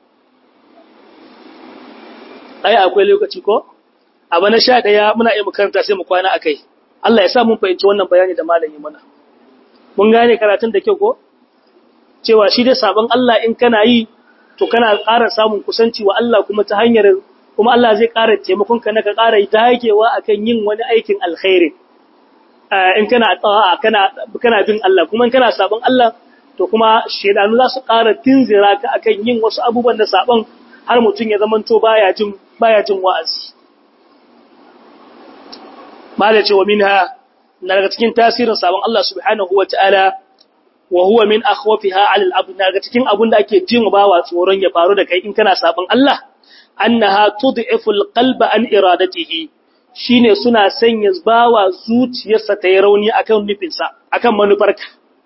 ai akwai lokaci ko abu na sha ɗaya muna iya makaranta sai mu kwana akai Allah ya sa mun fahimci wannan bayani da malami mana mun gane karatun da kyau ko cewa shi dai sabon Allah in kana yi to kana ƙara samun kusanci wa Allah kuma ta hanyar kuma Allah zai ƙara taimakon ka na ka ƙara dagewa akan yin wani aikin alkhairi in kana ta'a kana kana bin Allah kuma in kana sabon Allah to kuma shedanu za su ƙara tinzira ka akan yin wasu abubuwan da sabon har mutum ya zamanto baya jin baya jin wa'azi mala ce wa minha na daga cikin tasirin sabon Allah subhanahu wataala wa huwa min akhwafiha 'ala al-abd daga cikin abun da ake jin bawa tsoron ya faru da kai in kana sabon Allah annaha tud'ifu al-qalba an iradatihi shine suna sanya bawa zuciyarsa ta yi rauni akan nufinsa akan manufarka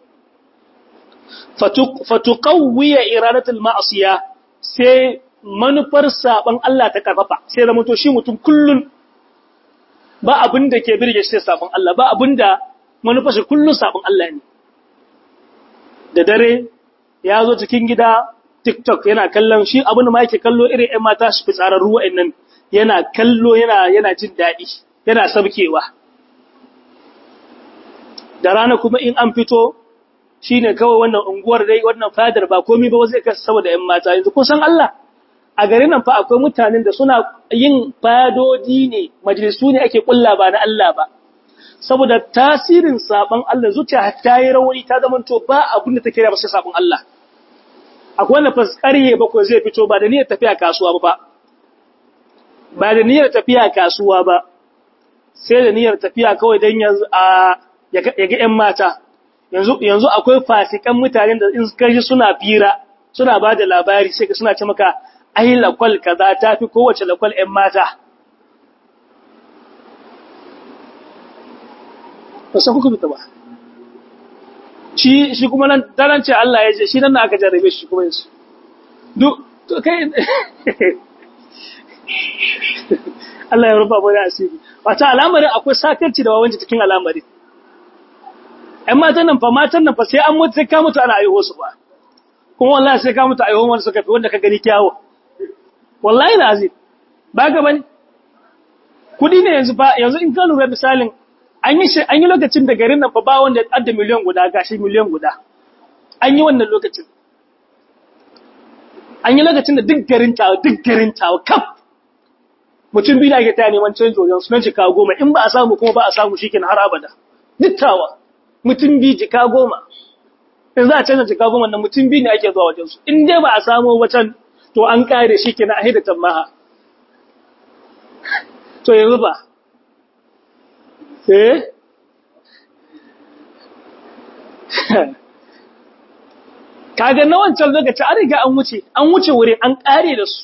fatuqawwiya iradatul ma'siya sai manufar saban Allah ta karfafa sai zama to shi mutum kullun ba abin da ke birge shi saban Allah ba abin da manufar shi kullun saban Allah ne da dare ya zo cikin gida TikTok yana kallon shi abin da ma yake kallo irin ƴan mata shi fitsararru wa'annan yana kallo yana yana jin daɗi yana sabkewa da rana kuma in an fito shine kawai wannan unguwar dai wannan fadar ba komai ba zai kasa saboda ƴan mata yanzu kun san Allah a garin nan fa akwai mutanen da suna yin fadodi ne majalisu ne ake kulla ba na Allah ba saboda tasirin sabon Allah zuciya ta yi rauni ta zamanto ba abin da take da ba sai sabon Allah akwai wanda faskarye bakwai zai fito ba da niyyar tafiya kasuwa ba ba da niyyar tafiya kasuwa ba sai da niyyar tafiya kawai don yanzu a ya ga ‘yan mata yanzu yanzu akwai fasikan mutanen da in kaji suna fira suna ba da labari sai ka suna ce maka ai lakwal kaza ta fi kowace lakwal ‘yan mata ba sa kuka fita ba shi shi kuma nan daren ce Allah ya ce shi nan aka jarrabe shi kuma yanzu duk kai Allah ya rufa bane asiri wata al'amarin akwai sakarci da wawanci cikin al'amari ƴan matan nan fa matan nan fa sai an mutu sai ka mutu ana aiho su ba kuma wallahi sai ka mutu aiho wanda suka fi wanda ka gani kyawo wallahi da azim ba ga bane kudi ne yanzu ba yanzu in ka lura misalin an yi an yi lokacin da garin nan fa ba wanda ya adda miliyan guda gashi miliyan guda an yi wannan lokacin an yi lokacin da duk garin tawa duk garin tawa kaf mutum biyu da ake taya neman canji wajen sunan jika goma in ba a samu kuma ba a samu shi har abada dittawa mutum biyu jika goma in za a canza jika goma nan mutum biyu ne ake zuwa wajen su in dai ba a samu wacan to an kare shi kenan a hidatan maha to yanzu ba eh kaga na wancan lokaci an riga an wuce an wuce wurin an kare da su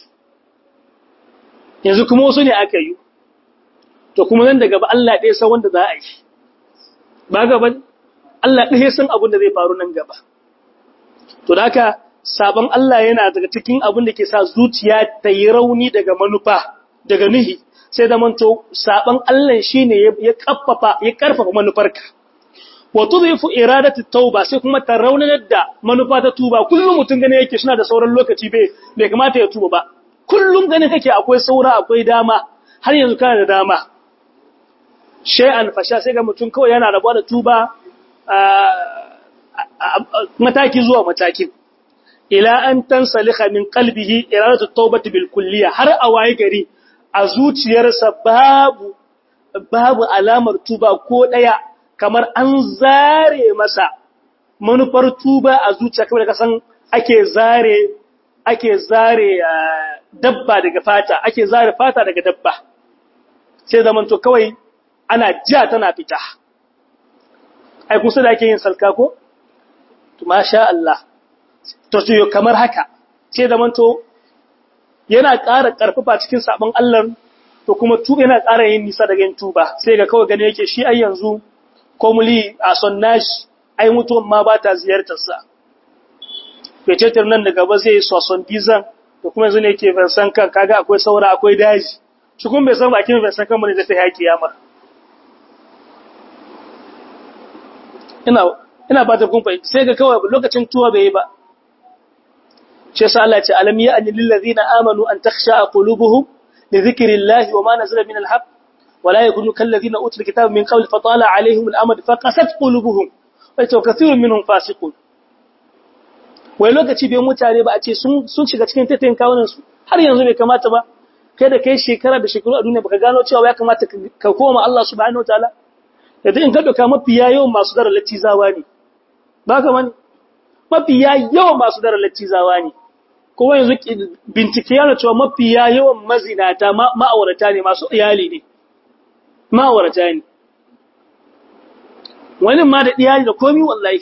yanzu kuma wasu ne aka yi to kuma nan daga ba Allah ɗaya san wanda za a yi ba gaba Allah ɗaya san abin da zai faru nan gaba to da haka sabon Allah yana daga cikin abin da ke sa zuciya ta yi rauni daga manufa daga nuhi sai da manto sabon Allah shine ya kaffafa ya karfafa manufarka wa tudhifu iradatu tauba sai kuma ta raunanar da manufa ta tuba kullum mutum gane yake suna da sauran lokaci bai bai kamata ya tuba ba kullum gane kake akwai saura akwai dama har yanzu kana da dama shay'an fasha sai ga mutum kawai yana rabuwa da tuba mataki zuwa mataki ila an tansaliha min qalbihi iradatu tawbati bil kulliya har a waye gari a zuciyarsa babu babu alamar tuba ko daya kamar an zare masa manufar tuba a zuciya kamar da kasan ake zare ake zare dabba daga fata ake zare fata daga dabba sai zaman to kawai ana ja tana fita ai kusa da ake yin salka ko to masha Allah to to kamar haka sai zaman to yana ƙara ƙarfafa cikin sabon Allah to kuma tuba yana ƙara yin nisa daga yin tuba sai ga kawai gane yake shi ai yanzu komuli a sonnashi ai mutuwan ma ba ta ziyartar sa fecetar nan da gaba zai soson dizan da kuma yanzu ne ke versan kan kaga akwai saura akwai daji shi kuma bai san bakin versan kan bane zai ta haƙi yama ina ina ba ta kun fahimta sai ga kawai lokacin tuwa bai yi ba shi yasa Allah ya ce alam ya anil ladina amanu an takhsha qulubuhum li dhikrillahi wa ma nazala min alhaq wa la yakunu kal ladina utul kitaba min qabl fa tala alaihim alamad fa qasat qulubuhum wa kathirun minhum fasiqun wai lokaci bai mutane ba a ce sun shiga cikin tattayin kawunansu har yanzu bai kamata ba kai da kai shekara da shekaru a duniya baka gano cewa ya kamata ka koma Allah subhanahu wataala yadda in ka doka mafiya yawan masu dara latizawa ne ba ka mani mafiya yawan masu dara latizawa ne kuma yanzu bincike yana cewa mafiya yawan mazinata ma'aurata ne masu iyali ne ma'aurata ne wani ma da iyali da komi wallahi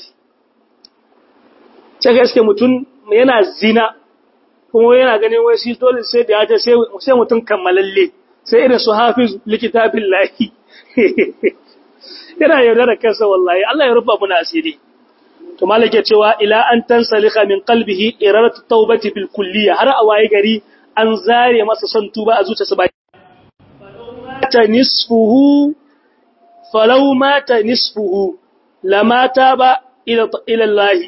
sai gaske mutum yana zina kuma yana ganin wai shi dole sai da ya sai mutum kammalalle sai irin su hafiz likitafin lahi yana yaudara kansa wallahi Allah ya rufa muna asiri to malake cewa ila an tansalika min qalbihi iradatu tawbati bil kulliya har a waye gari an zare masa son tuba a zuciyarsa ba ta nisfuhu falau mata nisfuhu lamata ba ila ila Allah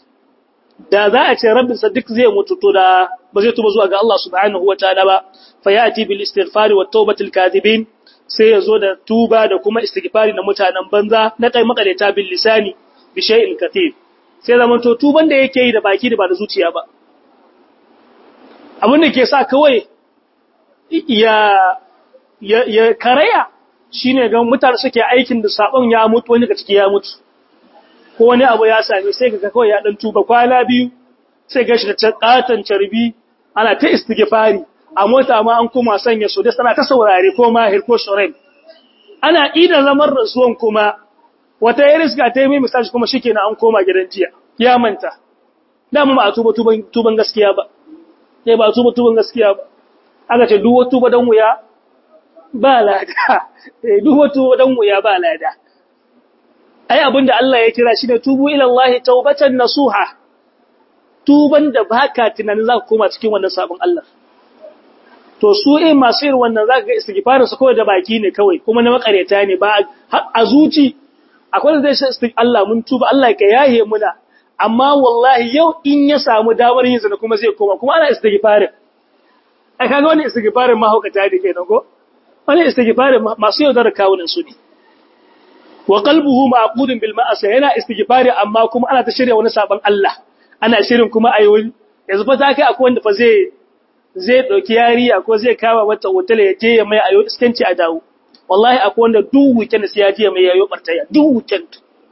da za a ce rabbinsa duk zai mutu to da ba zai tuba zuwa ga Allah subhanahu wataala ba fa yati bil istighfari wat tawbatil kadhibin sai yazo da tuba da kuma istighfari na mutanen banza na kai makaleta bil lisani bi shay'in katir sai zaman to tuban da yake yi da baki da ba da zuciya ba abin da ke sa kawai ya ya, ya karaya shine ga mutane suke aikin da sabon ya mutu wani ga ciki ya mutu ko wani abu ya same sai ga kawai ya dan tuba kwana biyu sai ga shi da katan carbi ana ta istighfari a mota ma an kuma sanya su da sana ta saurare ko mahir ko shoren ana idan zaman rasuwan kuma wata ya riska ta yi mai misali kuma shikenan an koma gidan jiya ya manta da mu ba a tuba tuban tuban gaskiya ba sai ba tuba tuban gaskiya ba aka ce duk tuba dan wuya ba lada eh duk tuba dan wuya ba lada ai abinda Allah ya kira shi ne tubu ila Allah taubatan nasuha tuban da baka tunanin za ka koma cikin wannan sabon Allah to su eh masu irin wannan zaka ga istighfarin su kawai da baki ne kawai kuma na makareta ne ba a zuci akwai da zai shi Allah mun tuba Allah ka yahe muna amma wallahi yau in ya samu damar yin zina kuma zai koma kuma ana istighfarin ai kaga wani istighfarin mahaukata ne kenan ko wani istighfarin masu yaudar kawunan su ne wa qalbuhu ma'qudun bil ma'asi yana istighfari amma kuma ana ta shirya wani saban Allah ana shirin kuma ayi yanzu fa ta kai akwai wanda fa zai zai dauki yariya ko zai kama mata hotel ya je ya mai ayo iskanci a dawo wallahi akwai wanda duk weekend sai ya je mai yayo bartaya duk weekend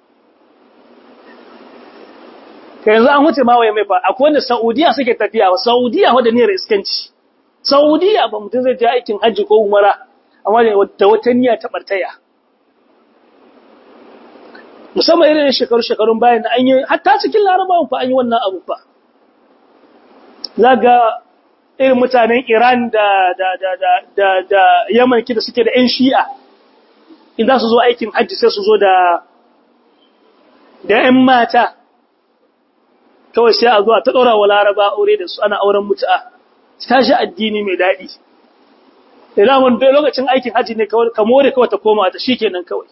kai yanzu an wuce ma waye mai fa akwai wanda Saudiya suke tafiya wa Saudiya wanda ne iskanci Saudiya ba mutum zai je aikin hajji ko umara amma da wata niyya ta bartaya musamman irin shekaru-shekarun bayan da an yi hatta cikin larabawan fa an yi wannan abu fa za ga irin mutanen iran da da da da da da yaman da suke da 'yan shi'a in za su zo aikin hajji sai su zo da da 'yan mata kawai sai a zuwa ta ɗora wa laraba aure da su ana auren mutu'a ta shi addini mai daɗi ilamun dai lokacin aikin hajji ne ka more kawai ta koma ta shi kenan kawai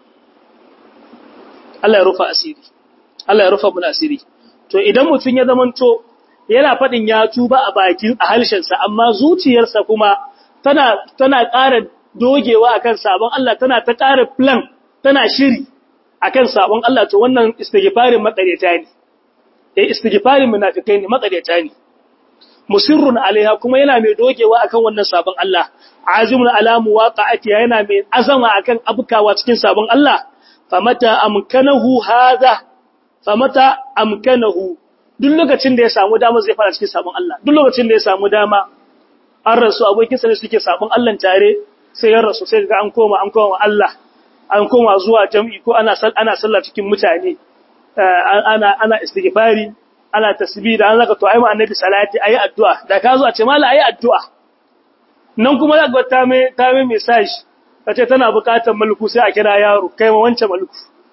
Allah ya rufa asiri Allah ya rufa mun asiri to idan mutun ya zamanto yana fadin ya tuba a bakin a halshensa amma zuciyarsa kuma tana tana ƙara dogewa akan sabon Allah tana ta ƙara plan tana shiri akan sabon Allah to wannan istighfarin makareta ne eh istighfarin munafikai ne makaryata ne musirrun alaiha kuma yana mai dogewa akan wannan sabon Allah azimun ala muwaqa'ati yana mai azama akan abukawa cikin sabon Allah famata amkanahu hadha famata amkanahu duk lokacin da ya samu dama zai fara cikin sabon Allah duk lokacin da ya samu dama an rasu abokinsa ne suke sabon Allah tare sai ya rasu sai ga an koma an koma Allah an koma zuwa jam'i ko ana ana sallah cikin mutane ana ana istighfari ana tasbih da an zaka to ayi ma annabi salati ayi addu'a da ka zo a ce mala ayi addu'a nan kuma zaka ga ta mai ta mai message kace tana bukatar mulku sai a kira yaro kai ma wancan mulku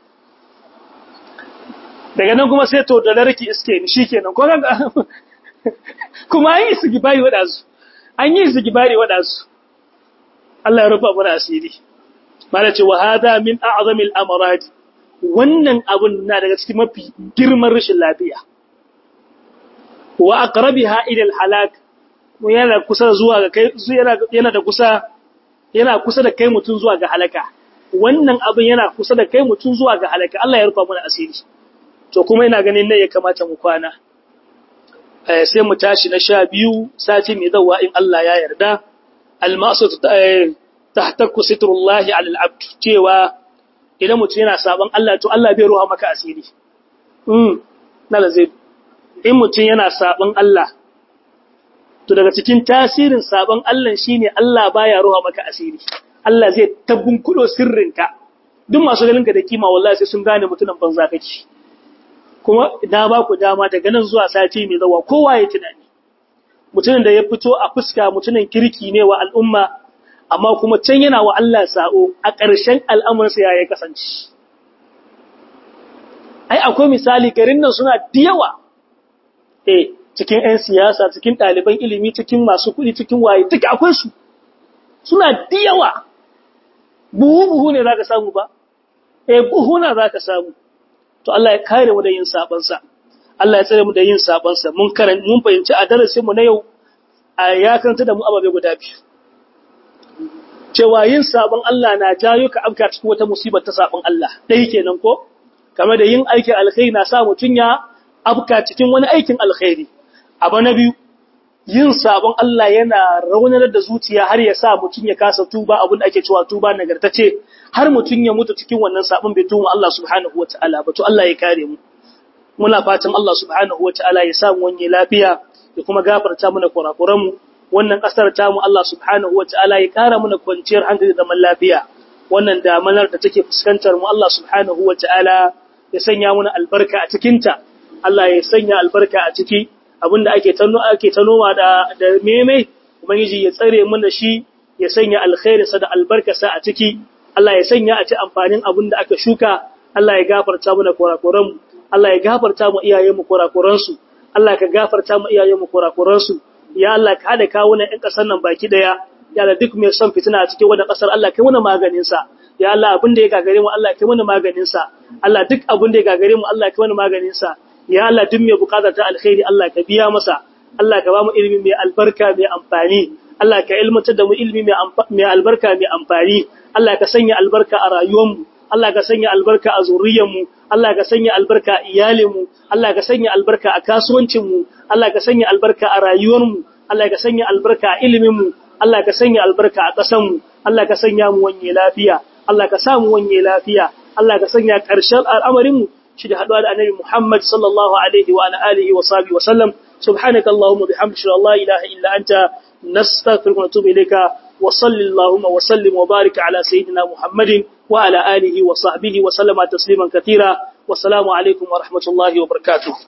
daga nan kuma sai to da larki iske ni shikenan ko kan kuma an yi istighfari wada su an yi istighfari wada su Allah ya rufa mana asiri mala ce wa hada min a'zamil amrad wannan abun na daga cikin mafi girman rashin lafiya wa aqrabiha ila al-halak yana kusa zuwa ga kai yana yana da kusa yana kusa da kai mutun zuwa ga halaka wannan abin yana kusa da kai mutun zuwa ga halaka Allah ya rufa mana asiri to kuma ina ganin ne ya kamata mu kwana eh sai mu tashi na sha biyu sati mai zawa in Allah ya yarda al-ma'sud tahtakku sitrullahi 'ala al-'abd cewa idan mutum yana saban Allah to Allah bai ruha maka asiri mm nala zai in mutum yana saban Allah to daga cikin tasirin saban Allah shine Allah baya ruha maka asiri Allah zai tabbun kudo sirrinka duk masu ganin ka da kima wallahi sai sun gane mutunan banza kake kuma na ba ku dama daga nan zuwa sati mai zawa kowa ya tunani mutumin da ya fito a fuska mutumin kirki ne wa al'umma amma kuma can yana wa Allah sa'o a ƙarshen al'amuransa ya yi kasance. Ai, akwai misali garin nan suna diyawa, eh, cikin ‘yan siyasa, cikin ɗaliban ilimi, cikin masu kuɗi, cikin waye, duka akwai su, suna diyawa, buhu-buhu ne za ka samu ba, eh, buhu na za ka samu, to Allah ya kare mu da yin sabansa, Allah ya tsare mu da yin sabansa, mun fahimci a darasinmu na yau, a ya karanta da mu ababe guda biyu. cewa yin sabon Allah na jayo ka afka cikin wata musibar ta sabon Allah dai kenan ko kama da yin aikin alkhairi na sa mutun ya afka cikin wani aikin alkhairi abu na biyu yin sabon Allah yana raunar da zuciya har ya sa mutun ya kasa tuba abin da ake cewa tuba nagartace har mutun ya mutu cikin wannan sabon bai tuba Allah subhanahu wataala ba to Allah ya kare mu muna fatan Allah subhanahu wataala ya sa mu wani lafiya ya kuma gafarta mana kurakuran mu wannan ƙasar tamu Allah subhanahu wata'ala ya ƙara mana kwanciyar hankali da zaman lafiya wannan damanar da take fuskantar mu Allah subhanahu wata'ala ya sanya mana albarka a cikinta Allah ya sanya albarka a ciki abinda ake tano ake tanoma da da meme ubangiji ya tsare mana shi ya sanya alkhairinsa da albarkarsa a ciki Allah ya sanya a ci amfanin abinda aka shuka Allah ya gafarta mana kurakuran mu Allah ya gafarta mu iyayenmu kurakuransu Allah ka gafarta mu iyayenmu kurakuransu ya Allah ka hada kawo na ƴan ƙasar nan baki daya ya Allah duk mai son fitina a cikin wannan ƙasar Allah kai mana maganin sa ya Allah abin da ya gagare mu Allah kai mana maganin sa Allah duk abin da ya gagare mu Allah kai mana maganin sa ya Allah duk mai bukatar ta alkhairi Allah ka biya masa Allah ka ba mu ilimi mai albarka mai amfani Allah ka ilmantar da mu ilimi mai albarka mai amfani Allah ka sanya albarka a rayuwar mu Allah ka sanya albarka a zuriyar mu Allah ka sanya albarka a iyalinmu, Allah ka sanya albarka a kasuwancinmu, Allah ka sanya albarka a rayuwarmu, Allah ka sanya albarka a iliminmu, Allah ka sanya albarka a ƙasanmu, Allah ka sanya mu wanye lafiya, Allah ka samu wanye lafiya, Allah ka sanya ƙarshen al'amarinmu shi da haɗuwa da annabi Muhammad sallallahu alaihi wa alihi wa sahbihi wa sallam subhanaka allahumma bihamdika la ilaha illa anta nastaghfiruka wa natubu ilayka wa sallallahu wa sallim wa barik ala sayyidina Muhammadin wa ala alihi wa sahbihi wa sallama tasliman katira wa salamu alaikum wa rahmatullahi wa barakatuh